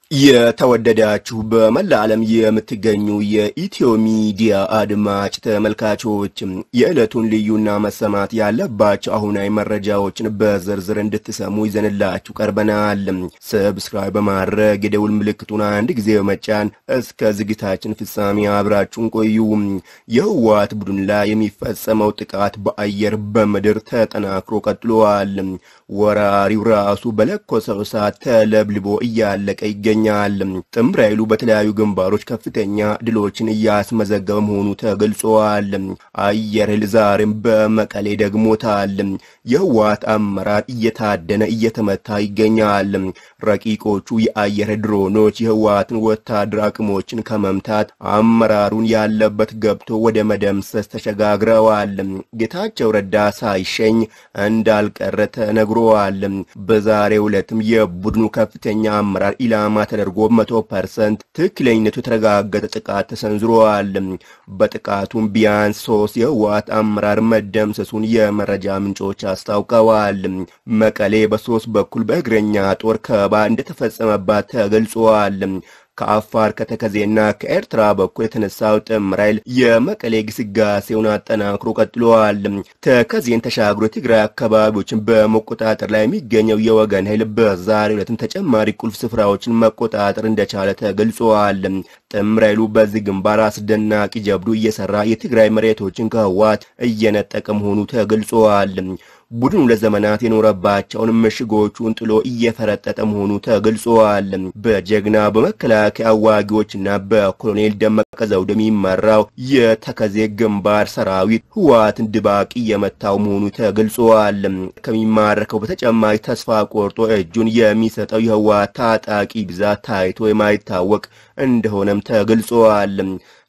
የተወደዳችሁ በመላ ዓለም የምትገኙ የኢትዮ ሚዲያ አድማጭ ተመልካቾች የዕለቱን ልዩና መሰማት ያለባቸው አሁናዊ መረጃዎችን በዝርዝር እንድትሰሙ ይዘንላችሁ ቀርበናል። ሰብስክራይብ በማድረግ የደውል ምልክቱን አንድ ጊዜ በመጫን እስከ ዝግታችን ፍጻሜ አብራችሁን ቆዩ። የህወሓት ቡድን ላይ የሚፈጸመው ጥቃት በአየር በምድር ተጠናክሮ ቀጥሏል። ወራሪው ራሱ በለኮሰው እሳት ተለብልቦ እያለቀ ይገኛል። ጥምር ኃይሉ በተለያዩ ግንባሮች ከፍተኛ ድሎችን እያስመዘገበ መሆኑ ተገልጿል። አየር ኃይል ዛሬም በመቀሌ ደግሞታል። የህወሓት አመራር እየታደነ እየተመታ ይገኛል። ረቂቆቹ የአየር ኃይል ድሮኖች የህወሓትን ወታደር አቅሞችን ከመምታት አመራሩን ያለበት ገብቶ ወደ መደምሰስ ተሸጋግረዋል። ጌታቸው ረዳ ሳይሸኝ እንዳልቀረ ተነግሯል። በዛሬው ዕለትም የቡድኑ ከፍተኛ አመራር ኢላማ ተደርጎ መቶ ፐርሰንት ትክክለኝነቱ የተረጋገጠ ጥቃት ተሰንዝሯል። በጥቃቱም ቢያንስ ሶስት የህወሓት አመራር መደምሰሱን የመረጃ ምንጮች አስታውቀዋል። መቀሌ በሶስት በኩል በእግረኛ ጦር ከበባ እንደተፈጸመባት ተገልጿል። ከአፋር ከተከዜና ከኤርትራ በኩል የተነሳው ጥምር ኃይል የመቀሌ ግስጋሴውን አጠናክሮ ቀጥሏል። ተከዜን ተሻግሮ የትግራይ አካባቢዎችን በመቆጣጠር ላይ የሚገኘው የወገን ኃይል በዛሬው ዕለትም ተጨማሪ ቁልፍ ስፍራዎችን መቆጣጠር እንደቻለ ተገልጿል። ጥምር ኃይሉ በዚህ ግንባር አስደናቂ ጀብዱ እየሰራ የትግራይ መሬቶችን ከህወሓት እየነጠቀ መሆኑ ተገልጿል። ቡድኑ ለዘመናት የኖረባቸውን ምሽጎቹን ጥሎ እየፈረጠጠ መሆኑ ተገልጿል። በጀግና በመከላከያ አዋጊዎችና በኮሎኔል ደመቀ ዘውድ የሚመራው የተከዜ ግንባር ሰራዊት ህወሓትን ድባቅ እየመታው መሆኑ ተገልጿል። ከሚማረከው በተጨማሪ ተስፋ ቆርጦ እጁን የሚሰጠው የህወሓት ታጣቂ ብዛት ታይቶ የማይታወቅ እንደሆነም ተገልጿል።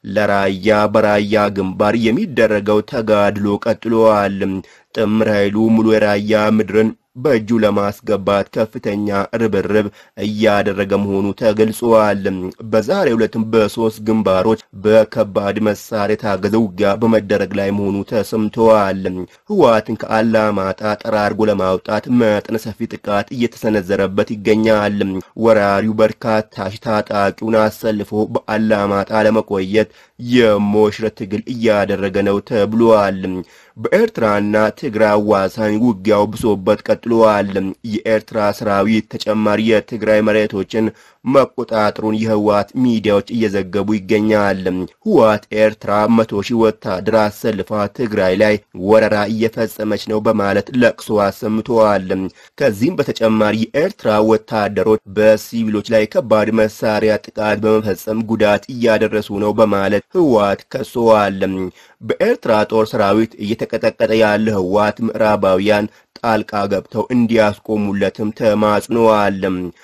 ለራያ በራያ ግንባር የሚደረገው ተጋድሎ ቀጥሏል። ጥምር ኃይሉ ሙሉ የራያ ምድርን በእጁ ለማስገባት ከፍተኛ ርብርብ እያደረገ መሆኑ ተገልጿል። በዛሬው ዕለትም በሶስት ግንባሮች በከባድ መሳሪያ የታገዘ ውጊያ በመደረግ ላይ መሆኑ ተሰምተዋል። ህወሓትን ከአላማጣ ጠራርጎ ለማውጣት መጠነ ሰፊ ጥቃት እየተሰነዘረበት ይገኛል። ወራሪው በርካታ ሺህ ታጣቂውን አሰልፎ በአላማጣ ለመቆየት የሞሽረት ትግል እያደረገ ነው ተብሏል። በኤርትራና ትግራይ አዋሳኝ ውጊያው ብሶበት ቀጥሏል። የኤርትራ ሰራዊት ተጨማሪ የትግራይ መሬቶችን መቆጣጠሩን የህወሓት ሚዲያዎች እየዘገቡ ይገኛል። ህወሓት ኤርትራ መቶ ሺህ ወታደር አሰልፋ ትግራይ ላይ ወረራ እየፈጸመች ነው በማለት ለቅሶ አሰምተዋል። ከዚህም በተጨማሪ የኤርትራ ወታደሮች በሲቪሎች ላይ ከባድ መሳሪያ ጥቃት በመፈጸም ጉዳት እያደረሱ ነው በማለት ህወሓት ከሰዋል። በኤርትራ ጦር ሰራዊት እየተቀጠቀጠ ያለ ህወሓት ምዕራባውያን ጣልቃ ገብተው እንዲያስቆሙለትም ተማጽነዋል።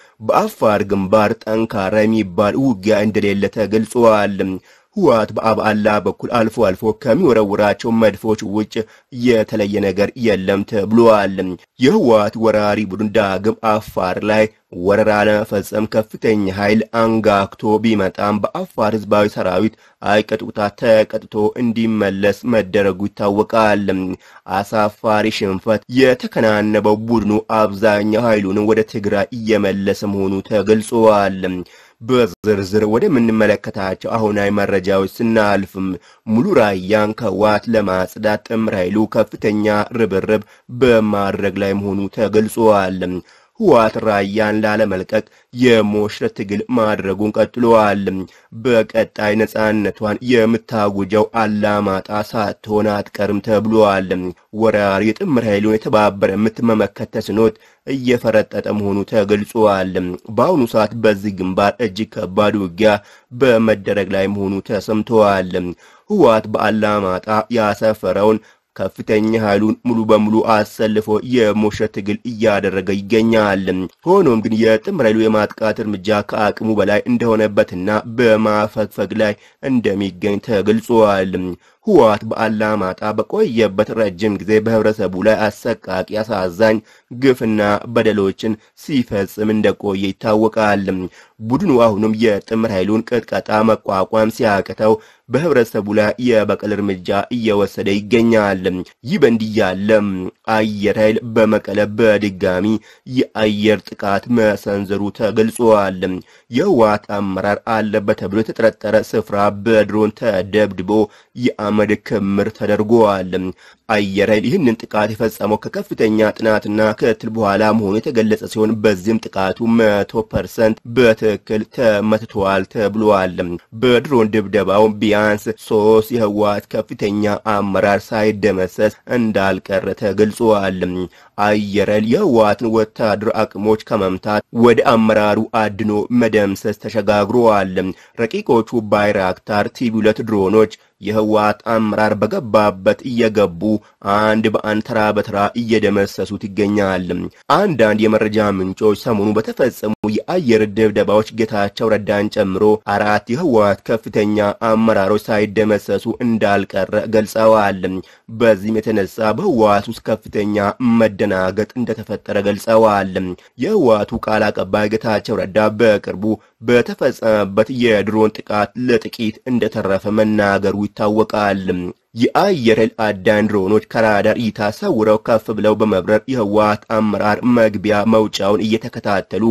በአፋር ግንባር ጠንካራ የሚባል ውጊያ እንደሌለ ተገልጿል። ህወሓት በአብዓላ በኩል አልፎ አልፎ ከሚወረውራቸው መድፎች ውጭ የተለየ ነገር የለም ተብሏል። የህወሓት ወራሪ ቡድን ዳግም አፋር ላይ ወረራ ለመፈጸም ከፍተኛ ኃይል አንጋክቶ ቢመጣም በአፋር ህዝባዊ ሰራዊት አይቀጡታ ተቀጥቶ እንዲመለስ መደረጉ ይታወቃል። አሳፋሪ ሽንፈት የተከናነበው ቡድኑ አብዛኛው ኃይሉን ወደ ትግራይ እየመለሰ መሆኑ ተገልጿል። በዝርዝር ወደምንመለከታቸው አሁናዊ መረጃዎች ስናልፍም ሙሉ ራያን ከህወሓት ለማጽዳት ጥምር ኃይሉ ከፍተኛ ርብርብ በማድረግ ላይ መሆኑ ተገልጿል። ህወሓት ራያን ላለመልቀቅ የሞሽረት ትግል ማድረጉን ቀጥሏል። በቀጣይ ነጻነቷን የምታጉጀው አላማጣ ሳትሆን አትቀርም ተብሏል። ወራሪ የጥምር ኃይሉን የተባበረ ምት መመከት ተስኖት እየፈረጠጠ መሆኑ ተገልጿል። በአሁኑ ሰዓት በዚህ ግንባር እጅግ ከባድ ውጊያ በመደረግ ላይ መሆኑ ተሰምተዋል። ህወሓት በአላማጣ ያሰፈረውን ከፍተኛ ኃይሉን ሙሉ በሙሉ አሰልፎ የሞሽረት ትግል እያደረገ ይገኛል። ሆኖም ግን የጥምር ኃይሉ የማጥቃት እርምጃ ከአቅሙ በላይ እንደሆነበትና በማፈግፈግ ላይ እንደሚገኝ ተገልጿል። ህወሓት በአላማጣ በቆየበት ረጅም ጊዜ በህብረተሰቡ ላይ አሰቃቂ፣ አሳዛኝ ግፍና በደሎችን ሲፈጽም እንደቆየ ይታወቃል። ቡድኑ አሁንም የጥምር ኃይሉን ቅጥቀጣ መቋቋም ሲያቅተው በህብረተሰቡ ላይ የበቀል እርምጃ እየወሰደ ይገኛል። ይህ በእንዲህ ያለ አየር ኃይል በመቀለ በድጋሚ የአየር ጥቃት መሰንዘሩ ተገልጿል። የህወሓት አመራር አለበት ተብሎ የተጠረጠረ ስፍራ በድሮን ተደብድቦ የአመድ ክምር ተደርጓል። አየር ኃይል ይህንን ጥቃት የፈጸመው ከከፍተኛ ጥናትና ክትትል በኋላ መሆኑ የተገለጸ ሲሆን በዚህም ጥቃቱ መቶ ፐርሰንት በትክክል ተመትቷል ተብሏል። በድሮን ድብደባው ቢያንስ ሶስት የህወሓት ከፍተኛ አመራር ሳይደመሰስ እንዳልቀረ ተገልጿል። አየር ኃይል የህወሓትን ወታደር አቅሞች ከመምታት ወደ አመራሩ አድኖ መደምሰስ ተሸጋግሯል። ረቂቆቹ ባይራክታር ቲቪ ሁለት ድሮኖች የህወሓት አመራር በገባበት እየገቡ አንድ በአንድ ተራ በተራ እየደመሰሱት ይገኛል። አንዳንድ የመረጃ ምንጮች ሰሞኑ በተፈጸሙ የአየር ድብደባዎች ጌታቸው ረዳን ጨምሮ አራት የህወሓት ከፍተኛ አመራሮች ሳይደመሰሱ እንዳልቀረ ገልጸዋል። በዚህም የተነሳ በህወሓት ውስጥ ከፍተኛ መደናገጥ እንደተፈጠረ ገልጸዋል። የህወሓቱ ቃል አቀባይ ጌታቸው ረዳ በቅርቡ በተፈጸመበት የድሮን ጥቃት ለጥቂት እንደተረፈ መናገሩ ይታወቃል። የአየር ኃይል አዳኝ ድሮኖች ከራዳር እይታ ሰውረው ከፍ ብለው በመብረር የህወሓት አመራር መግቢያ መውጫውን እየተከታተሉ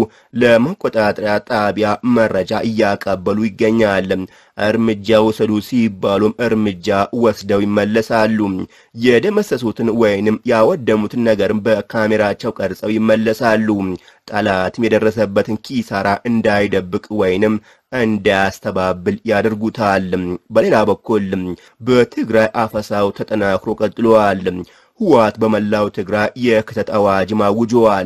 ለመቆጣጠሪያ ጣቢያ መረጃ እያቀበሉ ይገኛል። እርምጃ ውሰዱ ሲባሉም እርምጃ ወስደው ይመለሳሉ። የደመሰሱትን ወይንም ያወደሙትን ነገርም በካሜራቸው ቀርጸው ይመለሳሉ። ጠላትም የደረሰበትን ኪሳራ እንዳይደብቅ ወይንም እንዳያስተባብል ያደርጉታል። በሌላ በኩል በትግራይ አፈሳው ተጠናክሮ ቀጥሏል። ህወሓት በመላው ትግራይ የክተት አዋጅ ማውጇል።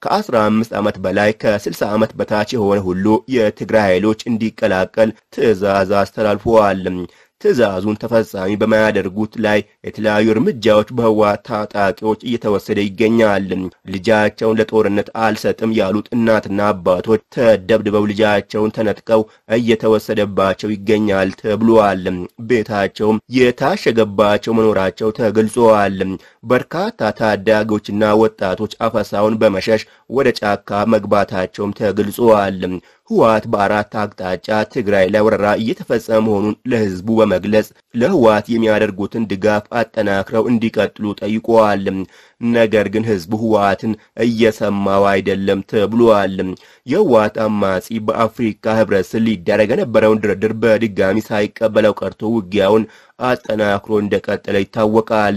ከ15 ዓመት በላይ ከ60 ዓመት በታች የሆነ ሁሉ የትግራይ ኃይሎች እንዲቀላቀል ትዕዛዝ አስተላልፈዋል። ትዕዛዙን ተፈጻሚ በማያደርጉት ላይ የተለያዩ እርምጃዎች በህወሓት ታጣቂዎች እየተወሰደ ይገኛል። ልጃቸውን ለጦርነት አልሰጥም ያሉት እናትና አባቶች ተደብድበው ልጃቸውን ተነጥቀው እየተወሰደባቸው ይገኛል ተብሏል። ቤታቸውም የታሸገባቸው መኖራቸው ተገልጿል። በርካታ ታዳጊዎችና ወጣቶች አፈሳውን በመሸሽ ወደ ጫካ መግባታቸውም ተገልጿል። ህወሓት በአራት አቅጣጫ ትግራይ ላይ ወረራ እየተፈጸመ መሆኑን ለህዝቡ በመግለጽ ለህወሓት የሚያደርጉትን ድጋፍ አጠናክረው እንዲቀጥሉ ጠይቀዋል። ነገር ግን ህዝቡ ህወሓትን እየሰማው አይደለም ተብሏል። የህወሓት አማጺ በአፍሪካ ህብረት ስር ሊደረግ የነበረውን ድርድር በድጋሚ ሳይቀበለው ቀርቶ ውጊያውን አጠናክሮ እንደቀጠለ ይታወቃል።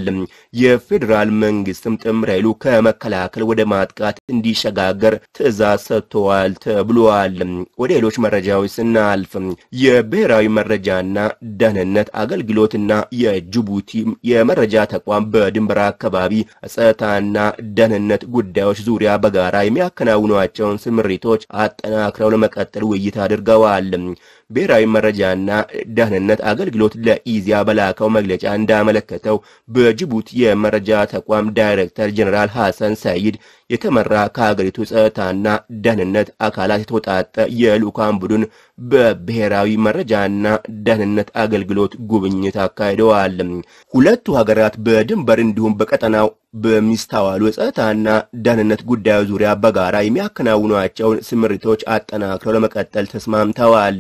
የፌዴራል መንግስትም ጥምር ኃይሉ ከመከላከል ወደ ማጥቃት እንዲሸጋገር ትዕዛዝ ሰጥተዋል ተብሏል። ወደ ሌሎች መረጃዎች ስናልፍ የብሔራዊ መረጃና ደህንነት አገልግሎትና የጅቡቲ የመረጃ ተቋም በድንበር አካባቢ ጸጥታና ደህንነት ጉዳዮች ዙሪያ በጋራ የሚያከናውኗቸውን ስምሪቶች አጠናክረው ለመቀጠል ውይይት አድርገዋል። ብሔራዊ መረጃና ደህንነት አገልግሎት ለኢዚያ በላከው መግለጫ እንዳመለከተው በጅቡቲ የመረጃ ተቋም ዳይሬክተር ጀኔራል ሐሰን ሰይድ የተመራ ከሀገሪቱ ጸጥታና ደህንነት አካላት የተውጣጠ የልዑካን ቡድን በብሔራዊ መረጃና ደህንነት አገልግሎት ጉብኝት አካሂደዋል። ሁለቱ ሀገራት በድንበር እንዲሁም በቀጠናው በሚስተዋሉ የጸጥታና ደህንነት ጉዳዮች ዙሪያ በጋራ የሚያከናውኗቸውን ስምሪቶች አጠናክረው ለመቀጠል ተስማምተዋል።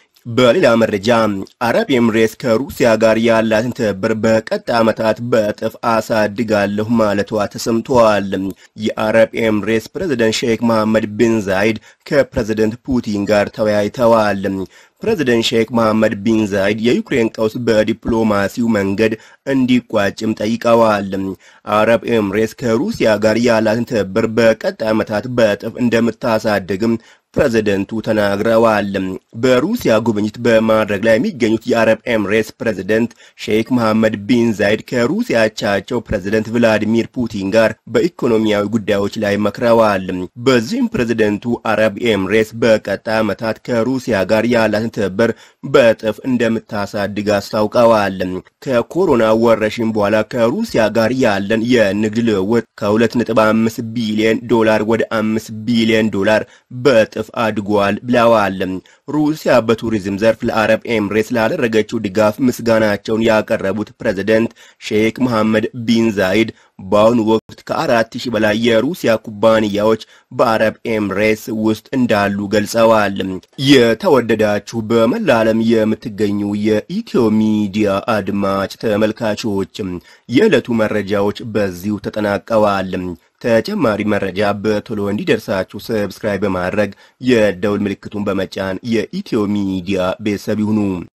በሌላ መረጃ አረብ ኤምሬትስ ከሩሲያ ጋር ያላትን ትብብር በቀጣይ ዓመታት በእጥፍ አሳድጋለሁ ማለቷ ተሰምቷል። የአረብ ኤምሬትስ ፕሬዝደንት ሼክ መሐመድ ቢን ዛይድ ከፕሬዝደንት ፑቲን ጋር ተወያይተዋል። ፕሬዝደንት ሼክ መሐመድ ቢን ዛይድ የዩክሬን ቀውስ በዲፕሎማሲው መንገድ እንዲቋጭም ጠይቀዋል። አረብ ኤምሬትስ ከሩሲያ ጋር ያላትን ትብብር በቀጣይ ዓመታት በእጥፍ እንደምታሳድግም ፕሬዝደንቱ ተናግረዋል። በሩሲያ ጉብኝት በማድረግ ላይ የሚገኙት የአረብ ኤምሬትስ ፕሬዝደንት ሼክ መሐመድ ቢን ዛይድ ከሩሲያ አቻቸው ፕሬዝደንት ቭላዲሚር ፑቲን ጋር በኢኮኖሚያዊ ጉዳዮች ላይ መክረዋል። በዚህም ፕሬዝደንቱ አረብ ኤምሬትስ በቀጣይ ዓመታት ከሩሲያ ጋር ያላትን ትብብር በእጥፍ እንደምታሳድግ አስታውቀዋል። ከኮሮና ወረርሽኝ በኋላ ከሩሲያ ጋር ያለን የንግድ ልውውጥ ከ2.5 ቢሊዮን ዶላር ወደ 5 ቢሊዮን ዶላር በእጥፍ እጥፍ አድጓል ብለዋል። ሩሲያ በቱሪዝም ዘርፍ ለአረብ ኤምሬትስ ላደረገችው ድጋፍ ምስጋናቸውን ያቀረቡት ፕሬዝደንት ሼክ መሐመድ ቢን ዛይድ በአሁኑ ወቅት ከአራት ሺህ በላይ የሩሲያ ኩባንያዎች በአረብ ኤምሬትስ ውስጥ እንዳሉ ገልጸዋል። የተወደዳችሁ በመላ ዓለም የምትገኙ የኢትዮ ሚዲያ አድማጭ ተመልካቾች የዕለቱ መረጃዎች በዚሁ ተጠናቀዋል። ተጨማሪ መረጃ በቶሎ እንዲደርሳችሁ ሰብስክራይብ በማድረግ የደውል ምልክቱን በመጫን የኢትዮ ሚዲያ ቤተሰብ ይሁኑ።